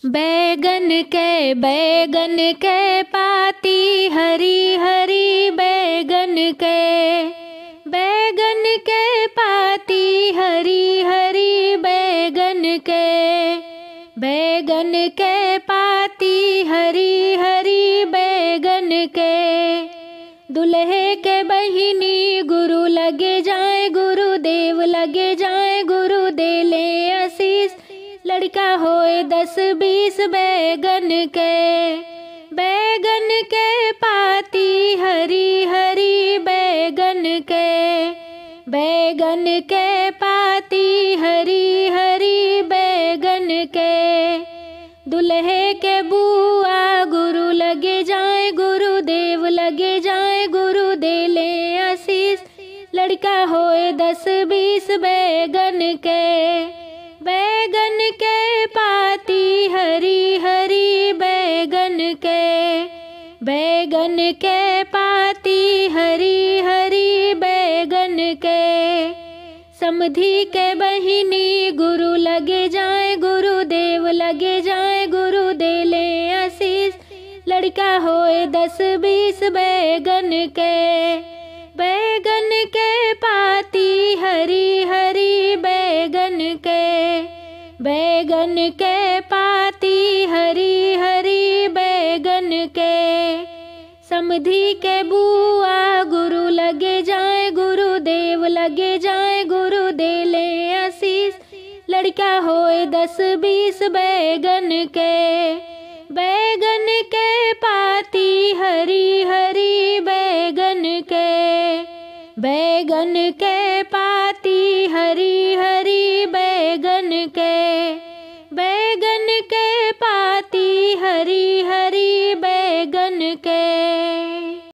बैगन के बैगन के पाती हरी हरी बैगन के बैगन के पाती हरी हरी बैगन के बैगन के पाती हरी हरी बैगन के दुल्हे के बहिनी गुरु लगे जाए गुरु देव लगे जाए गुरु दे ले आशीष लड़का होए दस बीस बैगन के बैगन के पाती हरी हरी बैगन के बैगन के पाती हरी हरी बैगन के दुल्हे के बुआ गुरु लगे जाए गुरु देव लगे जाए गुरु दे ले आशीष लड़का होए दस बीस बैगन के बैगन के पाती हरी हरी बैगन के बैगन के पाती हरी हरी बैगन के समधि के बहिनी गुरु लगे जाए गुरु देव लगे जाए गुरु दे ले आशीष लड़का होए दस बीस बैगन के बैगन के पाती हरी हरी बैगन के बैगन के पाती हरी हरी बैगन के समधि के बुआ गुरु लगे जाए गुरु देव लगे जाए गुरु दे ले आशीष लड़का होए दस बीस बैगन के बैगन के पाती हरी हरी बैगन के बैगन के पाती हरी हरी बैगन के बैगन के पाती हरी हरी बैगन के